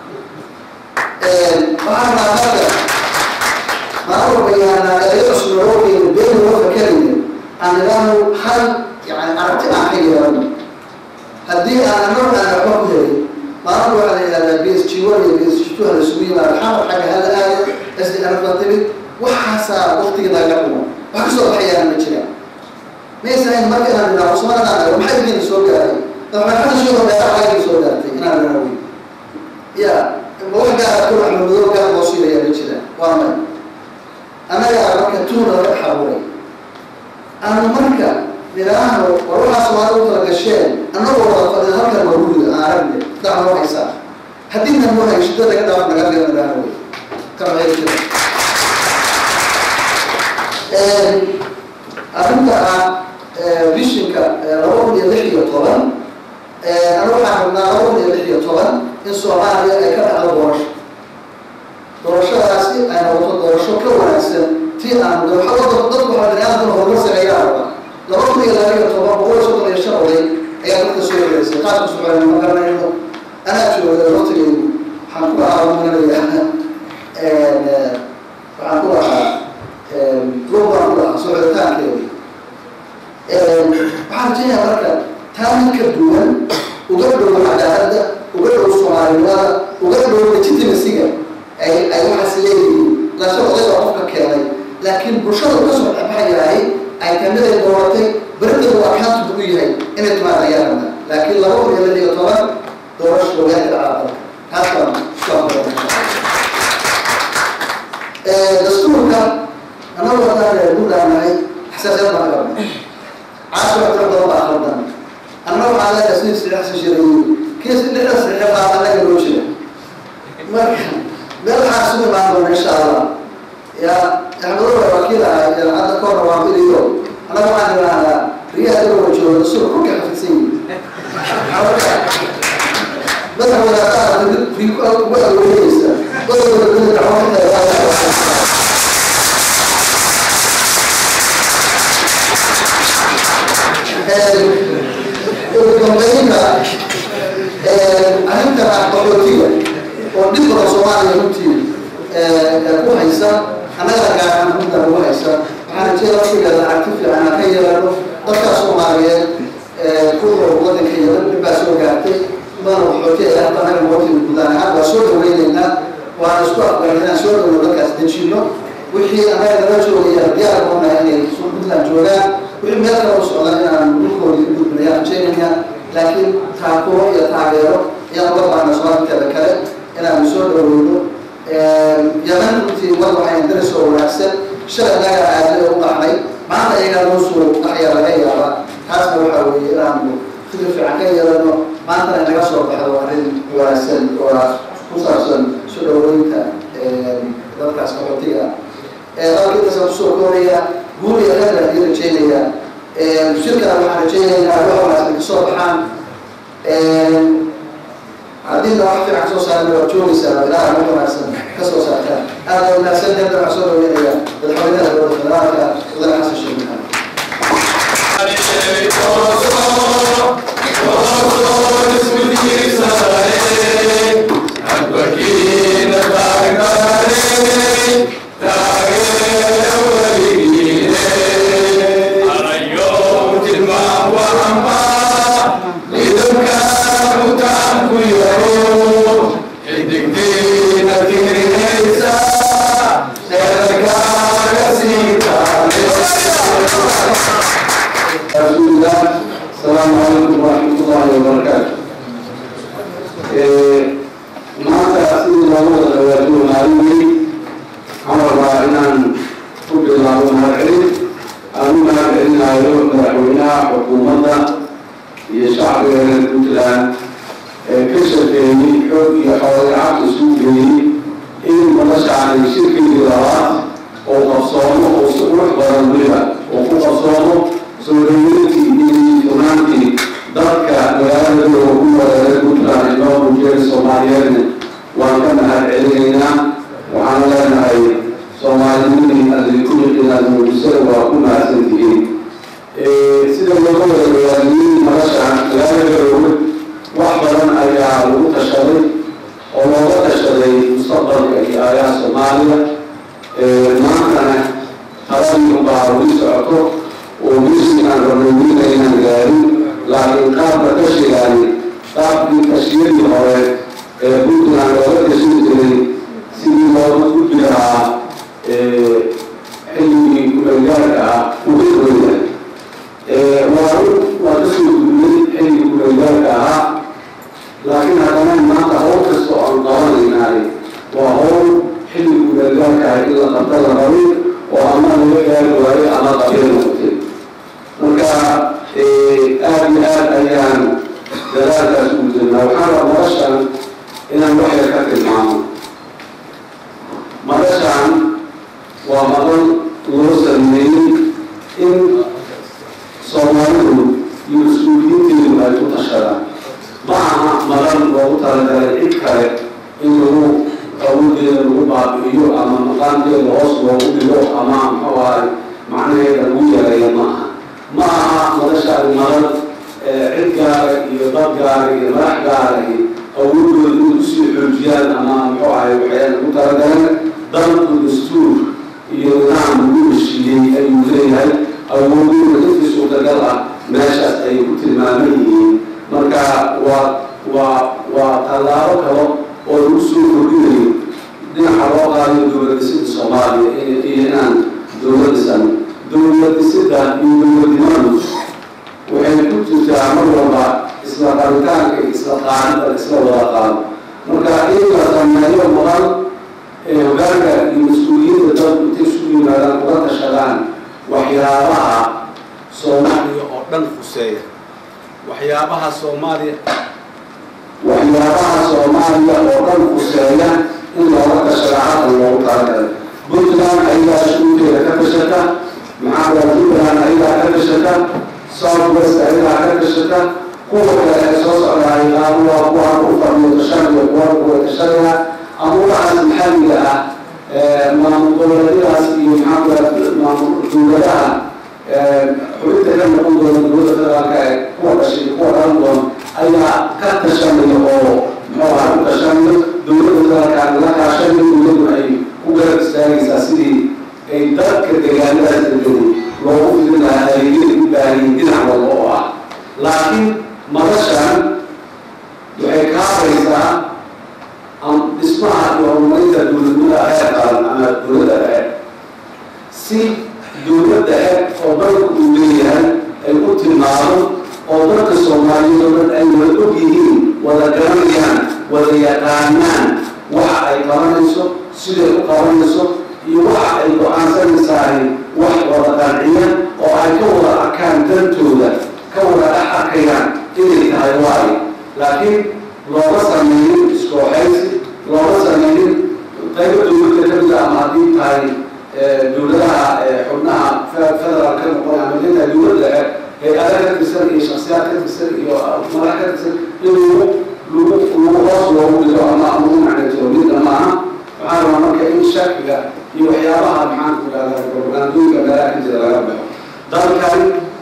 waxaan rabaa marka maalin walba yaanaa erayo cusub loo geeyo been loo fakarayno aan idhaahno hal yani aragti aan ka yeelano haddii aan annagu aan waxba ku helay maalin waxaa la yidhahdaa b s g one iyo b s g two hala isugu yimaado xamar xagga hala aado s d n baa timid waxaasaa waqtiga naga dhumo wax kasoo baxayaana ma jiraan maysa ahayn marka inaan idhaahdo somaaliland anago maxay idinka soo gaaray madaxweyne sheego dheera xagga soo gaartay inaan idhaahdo wey ya ma wax gaara ku axmadow gaar loo siinayaa ma jiraan waa may annagaa marka tuuna laga xabuuray aanu marka nidhaahno war waxaa soomaali u kala gasheen annagoo wada fadhida halkan waa guriga aan aragne daa noo haysaa haddii na noo hayshida naga dhaaf naga dhiga nidhaahno wey kana hayr jira arrinta ah vishinka laba kun iyo lix iyo toban anu waxaan rabnaa laba kun iyo lix iyo toban in soomaaliya ay ka dhacdo doorasho doorashadaasi ay noqoto doorasho ka wanaagsan tii aan dooxada dadku waxaa biniaadamkuna horumar sameeyaa rabaa laba kun iyo laba iyo toban boqol iyo soddon iyo shan oday ayaa dadka soo yeereysay qaadka suxulayna ma garanayno anaa jooga waqtigeydu waxaan ku lahaa maganaya waxaan ku lahaa lug baan ku lahaa socoditaankeeda waxaan rajaynayaa marka taa ka duwan uga dhow cadaaladda uga dhow soomaalinimada uga dhow legitimacyga ay ay waxaas leeyihiin lasha oday baa qofka keenay laakiin bulshada uga soo dhexbaxayahay ay kamid ay dooratay berideedu waa kaantu u yahay inay timaad ayaa rabna laakiin laba kun iyo lix iyo toban doorasho ogaanka dhacaa taas baan dastuurka annagu haddaan reer guudhaanahay xasaasiyad baan qabnay caasho tiro badan baa khaldan annaga waxaa leedahay sidii sidexsi shirayi kii sidexda sidexe baa annaga loo jira marka meel waxaa isugu imaan doona insha allah ya axmedowa wakiil ah hadda ka horna waa biliyo annaga waxaan idhaahdaa riyaha dawla jooga dastuur kulka xafidsan yihin madax wadaadaha ugu awoodeysa dadooda dada dacwo ugu dambeynta arrintan ah qaxootiga oo dhib badan soomaaliya runtii ku haysa annaga gaaraan runta ugu haysa waxaan rajada waqtigeeda aragti fiican aan ka yeelano dadka soomaaliyeed kuwa wadanka yeelan dhib baa soo gaartay badan qaxooti ay hadda annaga waqtiga guudaan ahaan waa soo dhaweyneynaa waan isku aqbalay inaan soo dhawno dadkaas dejino wixii annaga nala joogaya diyaar noqonahay inay puntland joogaan wixii meel kale u socda inaan dhulkoodii u gudbinayaan rajaynayna laakiin taakuuro iyo taageero ayaan uga baahna soomaaliteeda kale inaanu soo dhaweyno yaman runtii war waxay daris oo wanaagsan shalay naga aadada u qaxnay maanta iyagaa noo soo qaxyaa laga yaabaa taasna waxaa weeye inaanu fikir fiican ka yeelano maantana inaga soo baxdo arrin wanaagsan oo ku saabsan soo dhaweynta dadkaas qaxootiga dalkiintaasaan kusoo kooraya guul iyo khayr baan idin rajaynayaa shirkana waxaan rajaynaynaa wax wanaagsan kasoo baxaan haddii na wax fiican soo saarna waad joogaysaa ilaha wax wanaagsan ka soo saartaan aada wanaagsan hadda waxaan soo dhaweynaya madaxweynaha dowladda federaalka mudane xasan sheekh maxamed رسول الله السلام عليكم ورحمة الله وبركاته maanta sidii loogu wada dhawaajiyo maalintii waxaan rabaa inaan ku bilaabo mahadcelin aan u mahadcelinayo madaxweynaha xukuumadda iyo shacbiga reer puntland ee ka shaqeeyey xoog iyo xoolagacad isu geeyey in noloshaanay shirkigii labaad oo qabsoomo oo si qurux badan weliba oo ku qabsoomo soo dhaweyntii iyo funaantii dadka magaalada oo ku wareeray puntland inoo muujiyay soomaaliyeedna waan ka mahad celinaynaa waxaan leenahay weli socoto oo misi aan rabnay welina inaan gaarin laakiin qaabka kashigaani qaabkii kashiyadii hore ee puntland looga kashin jiray sidii looga gudbi lahaa xilligii kumeelgaarka ah uu ka duwan yahay waa waa kasoo gudbay xilligii kumeelgaarka ahaa laakiin haddana maanta hawl kasta oo aan qabanaynaay waa hawl xilli kumeelgaarka ah in la qabta la rabay oo ama laga gaari waayo ama qabeen noqotay marka aada iyo aad ayaan dadaalkaas ugu jirnaa waxaan raba madashan inaan wax yar ka tilmaamo madashan waa madan loo sameeyey in soomaalidu iyo mas-uuliyiinteedu ay ku tashadaan ma aha madan loogu talagalay cid kale in lagu awoodeeda lagu baabi'iyo ama maqaankeeda hoos loogu dhigo ama muxuu ahay macnaheeda lagu yareeyo ma aha ma aha madashaani madan cid gaara iyo dad gaara iyo madax gaara iyo awoodooda inay usii xoojiyaan ama muxuu ahay waxay lagu talagaleen dalku dastuur iyo nidaam lagu heshiiyey ayuu leeyahay awoodooda intii suurtagal ah meeshaas ay ku tilmaaman yihiin marka waa waa waa tallaabo kalo oo lagu soo kordhinayo dhinaca loo qaadayo dowlad dhisida soomaaliya iyo inaan dowlad dhisan dowlad dhisida iyo dowladnimadu waxay ku jirtaa mar walba isla qaritaanka isla qaadida isla wada qaado marka in la sameeyo mudan ee hogaanka iyo mas-uuliyadda dadku intay isu yimaadaan uga tashadaan waxyaabaha soomaaliya oo dhan fuseeya waxyaabaha soomaaliya waxyaabaha soomaaliya oo dhan fuseeya in looga tashada halkan loogu talagalay puntland ayagaa shuguulkeeda ka tashata maxaa kala puntland ayagaa ka tashata south west ayagaa ka tashata kuwa kale ee soo socdaay qaar waa kuwa ku fadhiyo tashaniyo kuwa kuwa tashanaya amuurahaas maxalliga ah maamul goboleedyadaas iyo maxaa kala maamul dowladaha xubinta ka noqon doona dowladda federaalka ee kuwa dhashay kuwa dhalan doona ayaa ka tashanaya oo muxuu ahaa ku tashanayo dowladda federaalka la kaashanayo dowladdu ay ku garab istaagaysaa sidii ay dadka deegaanadaas degani loogu fidin lahaa adeegyada u baahayin dhinac walba oo ah laakiin madashan waxay kaabaysaa dhismaha iyo horumarinta dowladnimada heer qaran ama dowladda dhexe si dowladda dhexe oo dalku uu leeyahay ay u tilmaado oo dadka soomaaliyeed oo dhan ay wada og yihiin wada garanayaan wada yaqaanaan waxa ay qabanayso siday u qabanayso iyo waxa ay go-aansanaysahay wax wada qanciya oo ay ka wada arkaan dantooda ka wada dhex arkayaan inay tahay waayo laakiin looga sameeyin iskooxaysi looga sameeyin qaybo dowladda ka mida ama haddii tahay dowladaha xubnaha federaal ka noqon ama dinta dowladda hay-ada ka tirsan iyo shaksiyaad ka tirsan iyo madax ka tirsan in lagu lagu lagu hoos loogu dhigo ama lagu macnaytiro midna maaha waxaa rabaa marka in shakiga iyo waxyaabaha maxaan ku dhahdaa propagandooyinka meelaha ka jira laga baxo dalkan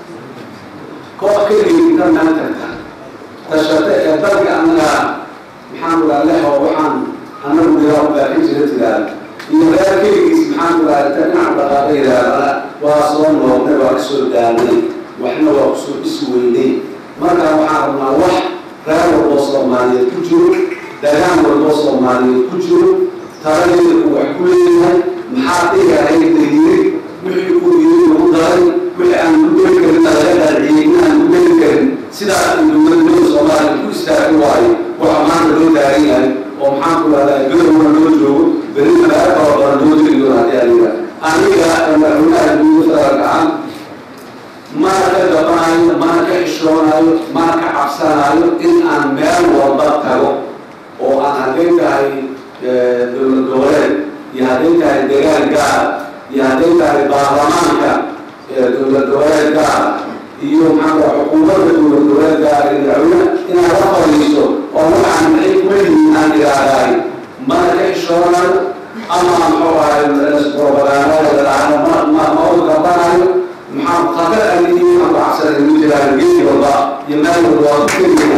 koox keligii inta meel tagta tashate ee dalka anaga maxaan ku dhaha leho waxaan anagu diraa u baaxin jira tiraada iyo reer keligiis maxaan ku dhaha inta dhinac dhaqaaqo yidhaahda waa soo noolnay waa kasoo daanay waxna waa kusoo dhisi weynay marka waxaan rabnaa wax reer walboo soomaaliyeed ku jiro dagaan walboo soomaaliyeed ku jiro taladeeda uu wax ku leeyahay maxaa dhigahayd la yiri wixii uu yiri lagu daray wixii aan ku geli karin laga dhaadhiyey in aan ku geli karin sidaas ay dowladnimada soomaaliya ku istaagi waayo waxa maanta loo taagan yahay oo maxaan ku dhahdaa garowa loo joogo beri magaalo kala badan loo jiri doona haddii aan yidhaha aniga madaxweynaha dowladda federaalka ah mana ka gabanayo mana ka xishoonayo mana ka cabsanayo in aan meel walba tago oo aan hadday tahay dowlad goboleed iyo hadday tahay degaan gaar iyo hadday tahay baarlamaanka dowlad goboleed gaar iyo maxaa xukuumadda dowlad goboleed gaar iyo madaxweyne inaan la fadhiisto oo waxaan maxay kuma yihiin aan idhaahdaay mana ka xishoonayo ama muxuu ahay propagandada dhacdo ma ma ma u gabanayo maxaa khatar aan idiin aan baxsanay ugu jiraan geedi walba iyo meel walba waa ku tegaya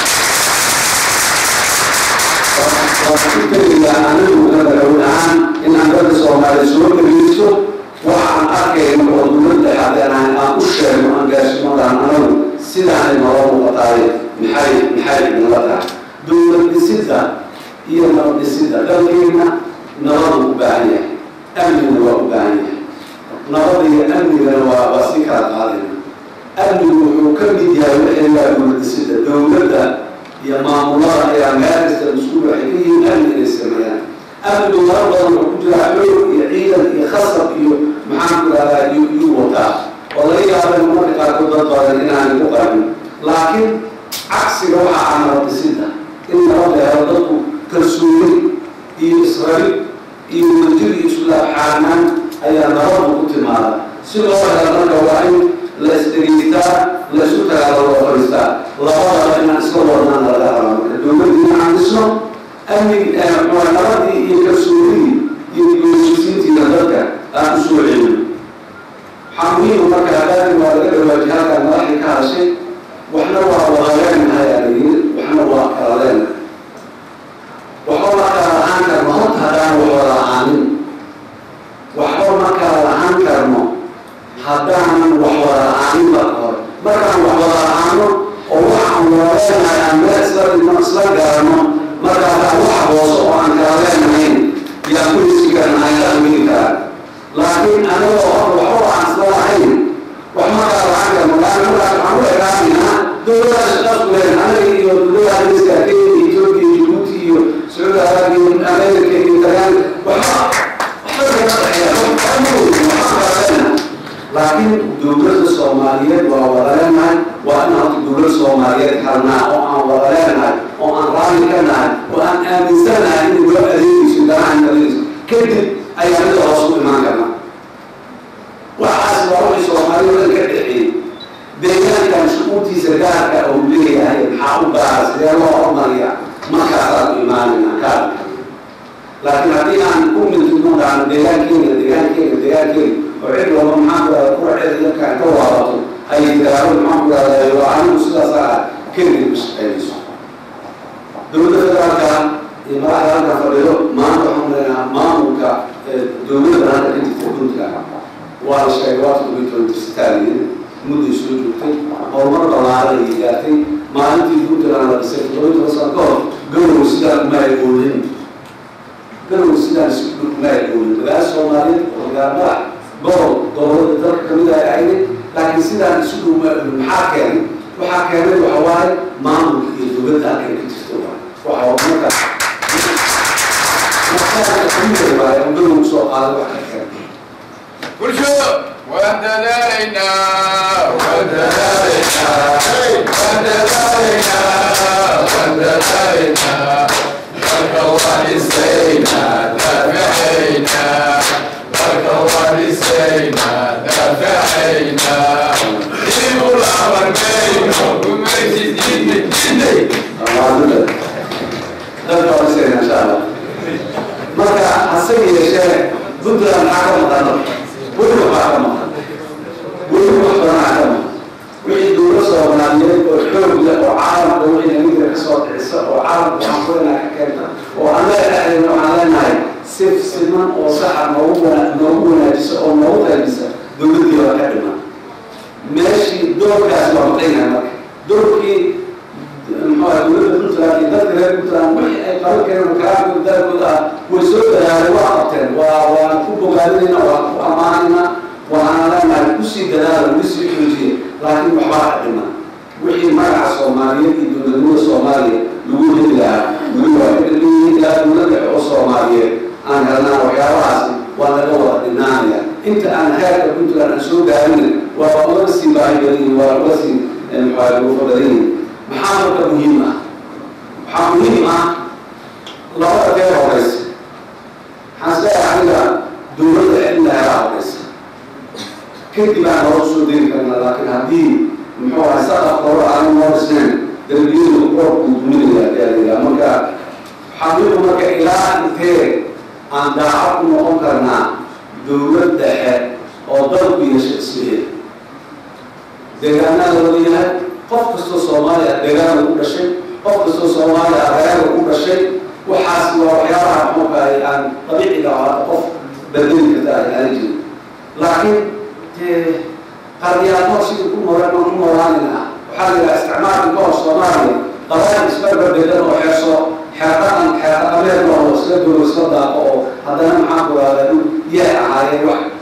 waa ku tegaya anigu madaxweyne ahaan in aan dadka soomaaliya soo dhegeysto waxa aan arkayno oo dowladda iyo amnigana waa waa si kala qaadayna amnigu wuxuu ka mid yahay wixii laa dowladisida dowladda iyo maamulada ayaa meel kasta mas-uul waxay ka yihiin amni inay sameeyaan amnigu mara badan wuxuu ku jiraa xoog iyo ciidan iyo khasab iyo maxaan ku rahdaa iyo iyo wataa oo laga yaaba in marka qaarkood dad badan inaanay ku qarmin laakiin cagsiga waxaa ah nabadisida in nabadda helo dadku kalsooni iyo israa'iil iyo wadajir iyo islaabxaanaan ayaa nabaddu ku timaada si loo helo marka waa in la isdhegeystaa la isu tagaalo loo fadhiistaa labadaba inaan iska wadnaan laga raba marka dowladdii inaan dhisno amni nabadii iyo kalsoonidii iyo goosisiintiina dadka aan u soo celino waxaa muhiima marka hadaadi waa laga dhawaaji halkaan madaxdii ka hadashay waxna waa wadaleenahay aa layiri waxna waa kala leenahay waxba ma kala lahaan karno horta haddaan wax wada lahaanin waxba ma kala lahaan karno haddaanan wax wada lahaanin marka hore markaan wax wada lahaano oo waxaan wadaleenahay aan meel isla dhigno isla garanno markaasaan wax hooso oo aan kala leenahayn yaan ku hisi karnahay la amini karaa laakiin anigoo hor waxba aan isla lahayn wax ma kala lahaan karno laana markaas waxaan u egaanaynaa dowladaha shaqaas ku leen anaga iyo dowladaha dariska kenya ethiopia jibuuti iyo sacuudi arabia iyo america iyo talyaani waxba waxba kama dhexeeya waxba ma weyno waxba kala leenahay laakiin dowladda soomaaliyeed waa wada leenahay waa in horta dowlad soomaaliyeed harnaa oo aan wada leenahay oo aan raalli ka nahay oo aan aaminsanahay in loo adeegayso garahan adeegayso kadib ayaa mida hoos u imaan karna waxaas waa wixii soomaaliyada ka dhexeeyey deegaankan shuquurtiisa gaarka uu leeyahay maxaa u gaara sidee loo hormariya markaasaan u imaanayna kaarka laakiin haddii aan ku mintuno dhahno deegaankeena deegaankeena deegaankeena oo cid walba maxaan ku rahda kuwa cid yarkaan ka waabato ay tiraahdo maxaan ku rahdaa waa anigu sidaas ah keliya ku shaqeynayso dowladda federaalka iyo madaxda halka fadhido maanta waxaan leenahaa maamulka dowladda hadda ka jirta puntland waa la sheegay waa toddobiyi universitaaliyin mudday soo joogtay horumar ballaaran ay gaartay maalintii puntland la dhisay toddobiyi toban sano ka hor garow sidaan uma ay oolin garow sidaan si uma ay oolin magaala soomaaliyeed oo gaarmadax gobol gobolada dalka kamid ay ahayd laakiin sidaan isu dhow uma oolin maxaa keenay waxaa keenay waxa waaye maamulka iyo dowladda halkay ka jirta waay waxa marka waaye oo garow soo qaaday wax ka keenay bulshada waan dadaalaynaa waan dadaalaynaa waan dadaalaynaa waan dadaalaynaa dalka waan dhisaynaa daafacaynaa dalka waan dhisaynaa daafacaynaa dib u laaban mayno gumaysi diinay diinay dadka horeysayna insha allah marka hase yeeshee puntland maxaa ka maqan weli waxbaa ka maqan weli wax badanaa ka maqan wixii dowla soomaaliyeed oo xoog leh oo caalamka wixii namidka ka soo dhicisa oo caalamka waxaan kulenaa ka keenta oo annaga dhexdeena waxaan leenahay sif siman oo saxa noogu wana noogu wanaajisa oo noogu qaybisa dowladdii waa ka dhiman meeshii doorkaas waa maqaynaya marka doorkii muxuu dowladda puntland iyo dadka reer puntland wixii ay qaban kareen kalaamka dalkooda ah way soo dadaaleen waa qabteen waa waan ku bogaadinayna waan ku ammaanayna waxaan leenahay kusii dadaala kusii xoojiye laakiin waxbaa ka dhiman wixii magaca soomaaliyeed iyo dowladnimada soomaaliya lagu heli lahaa weli waa ka dhaliyihiin ilaa dowladda oo soomaaliyeed aan helnaa waxyaabahaasi waa laga wada dhinaanaya inta aan heerka puntland aan soo gaarin waa uga sii baahi badan yihin waa uga sii muxuu ugu badan yihin maxaa marka muhiim ah waxaa muhiim ah labada kee horeysa waxaan isleeyahay aniga dowladda in la helaa horeysa kadib aan hore usoo deri karnaa laakiin haddii muxuu ahay saqaf hore aanu noo dhisnayn darbiyadu roobku duminaya ayaa marka xaqiiqu marka ilaa intee aan daacad ku noqon karnaa dowlad dhexe oo dalku yeesha isleeyahay deegaanada wada yahay qof kastoo soomaaliya deegaana ku dhashay qof kastoo soomaaliya reerga ku dhashay waxaas waa waxyaabaha muxuukahay aan dabiiciga ahaato qof bedeli karta ay aani jirin laakiin qardiyaadmo sidii ku nool ku noolaanina waxaa la yidhaha isticmaalka ka hor soomaaliya qabaal isbarbar degan oo xeerso xeerdhaqan xeerdhaqameed oo isla dowlo isla daaqo oo haddana maxaa ku rahdaa yaa ahaayeen wax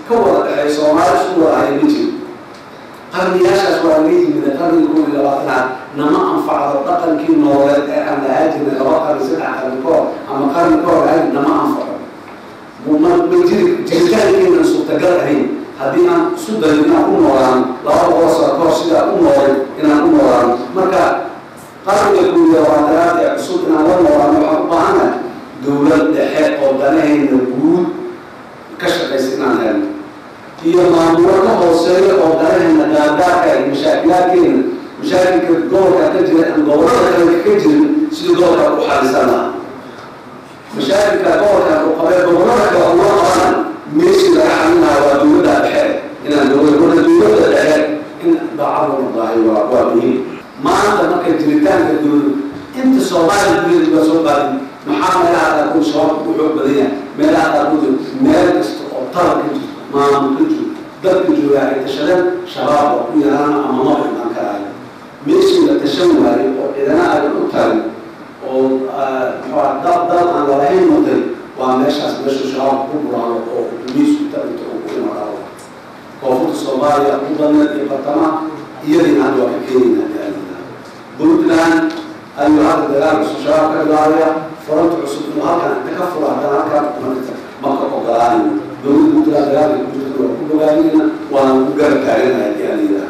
ka wada dhexeey soomaali isku wada haya ma jiro qarniyaashaas waa laga yimid qarniga koob iyo labaatanaad nama anfacdo dhaqankii nooleed ee aan lahaa jirnay laba qarni saddex qarni ka hor ama qarni ka hor ahayn nama anfaco ma ma jiri jiritaankeena suurtagal ahayn haddii aan isu dayo inaan u noolaan laba boqol sano ka hor sidaa u noolay inaan u noolaan marka qarniga koob iyo labaatanaad ee cusub inaan la noolaan waxaan u baahanahay dowlad dhexe oo danahayna guud ka shaqaysa inaan helno iyo maamulo ka hooseeya oo danahayna gaargaarka iyo mashaakilaadkeena mashaakilka gobolka ka jira aan gobolada kale ka jirin sidii gobolka u xalisan lahaa mashaakilka gobolka u qabee gobolada kale uma qaban meeshii laga xalinaha waa dowladda dhexe inaan dowlad wada dowladda dhexe in daacadu noqdahay waa waa muhiim maanta marka jiritaanka dowlad inta soomaaliya gudaheeda waa soo qaadin maxaa meelaha qaarkood shabaabka u xoog badan yahay meelaha qaarkood meel kasta oo talab ka jirto maamul ka jiro dadka joogaa ay tashadeen shabaab oo ku yaraana ama ma imaan karaayo meeshii la tashan waayey oo cidana ay u tarin oo muxua dal dal aan lalahayn waday waa meeshaas meeshu shabaabka ku buraano oo dumiisku tarinto oo ku imaado koonfurta soomaaliya ugu badneed iyo bartamaha iyadii hadda waa ka keenaynaa diaalina puntland ayuu hadda dagaalka soo shabaab ka bilaabaya furanta cusub inuu halkan inta ka furo haddana halkan marka maka ogolaanayo dowladda puntland dagaalka ku jirta waa ku bogaanayna waana ku garab taaganaya diaalina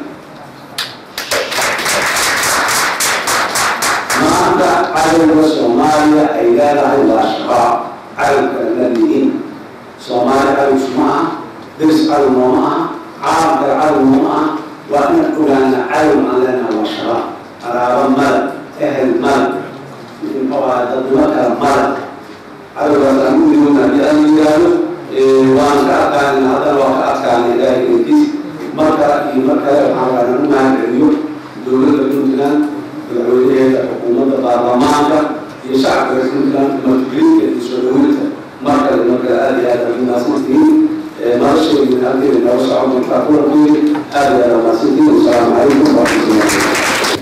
maanta cadowga soomaaliya ay leedahay waa shabaab cadowka ay leeyihiin soomaali cadowsu ma aha deris cadow nooma aha caalamkale cadow nooma aha waa inaan ogaana cadow aan leenahay waa shabaab qaraabo mala ehel mala muxuu dadnimo kale mala cadowgaas aan u idoona haddii aan yidhaahdo waan ka adkaanayna haddana waa ka adkaanay ilaahay inkiis mar kale iyo mar kale waxaan rabaa inaan u mahad celiyo dowladda puntland madaxweynaheeda xukuumadda baarlamaanka iyo shacabka reer puntland martigelinta iyo soo dhaweynta mar kale mar kale aada iyo aada umaasantihiin nolosheedu halkeeda nooga socon markaa kulankeeda aada iyo aada umaasantihiin wasalaamu calaykum waraxmatullahi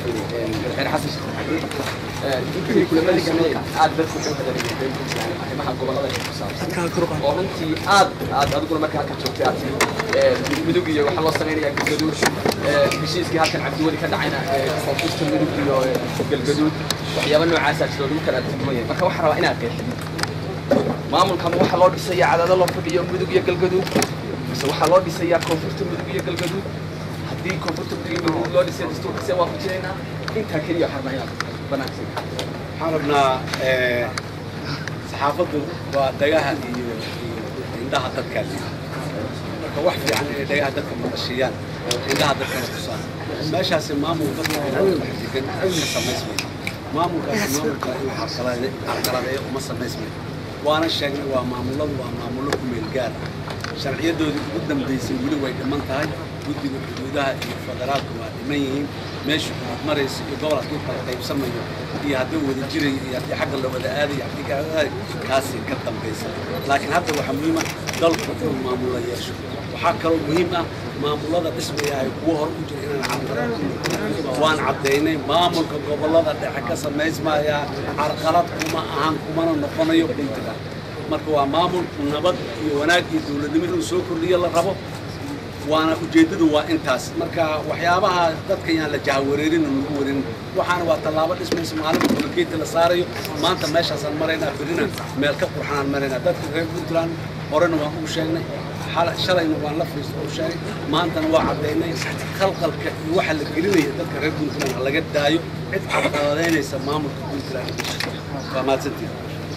intii kulamadii kamid aad dadku xog badan yihiin arrimaha gobolada ku saabsan oo runtii aad aad adiguna marka halkan joogtay aad tiri midug iyo waxaa loo samaynayaa galgaduud heshiiskii halkan cabdiweli ka dhacayna koonfurta midug iyo galgaduud waxyaaba noocaasaa jiro lagu kala tilmaamaya marka waxaa rabaa inaad qeexdid maamulkan waxaa loo dhisayaa cadaado loo fadhiyo midug iyo galgaduud mise waxaa loo dhisayaa koonfurta midug iyo galgaduud haddii koonfurta midug iyo galgaduud loo dhisay dastuurkase waa ku jiraynaa intaa keliya waxaa rabaa inaad banaansi waxaan rabnaa saxaafaddu waa dhagaha iyo indhaha dadkaa liida marka wax fiican inay dhagaha dadka maqashiyaan indhaha dadkana tusaan meeshaasi maamul dadka oo dhex degan ka samaysmaya maamulkaasi maamulka inuu carqalade carqaladeeyo uma samaysmayo waana sheegnay waa maamuladu waa maamullo ku meel gaar ah sharciyadoodii ugu dambaysay weli way dhiman tahay guddiga xuduudaha iyo federaalka waa dhiman yihiin meesha xuduud maraysa iyo gobol hadduu kala qaybsamayo iyo haddii wada jirayo iyo haddii xagga la wada aadayo haddii ka kaasi ka dambaysa laakiin hadda waxaa muhiim ah dalku inuu maamulo yeesho waxaa kaloo muhiim ah maamullada dhismaya ay kuwa hor u jira inaan carqalad waan caddaynay maamulka gobollada dhexe ka samaysmaya carqalad kuma ahan kumana noqonayo puntland marka waa maamul nabad iyo wanaag iyo dowladnimo inuu soo kordhiyo la rabo waana ujeeddadu waa intaas marka waxyaabaha dadka yaan la jahawareerin oo lagu warin waxaana waa tallaabo dhismaysa maalinta bulakeeti la saarayo maanta meeshaasaan maraynaa berrina meel ka qurxanaan maraynaa dadka reer puntland horena waan ugu sheegnay shalayna waan la fariista u sheegay maantana waa caddaynay khalqalka iyo waxa la gelinaya dadka reer puntland ha laga daayo cid carqaladaynaysa maamulka puntland waa mahadsantihin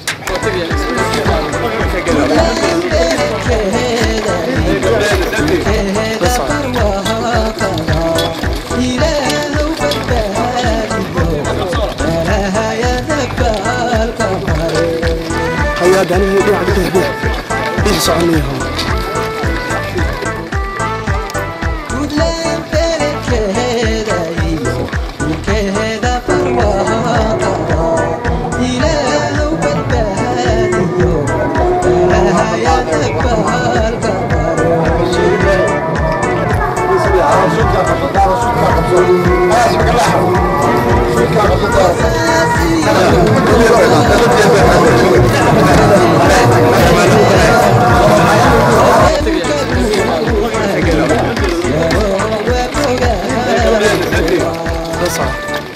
hayadani dhinaca bidix bidix bidix soconaya Thank you. soco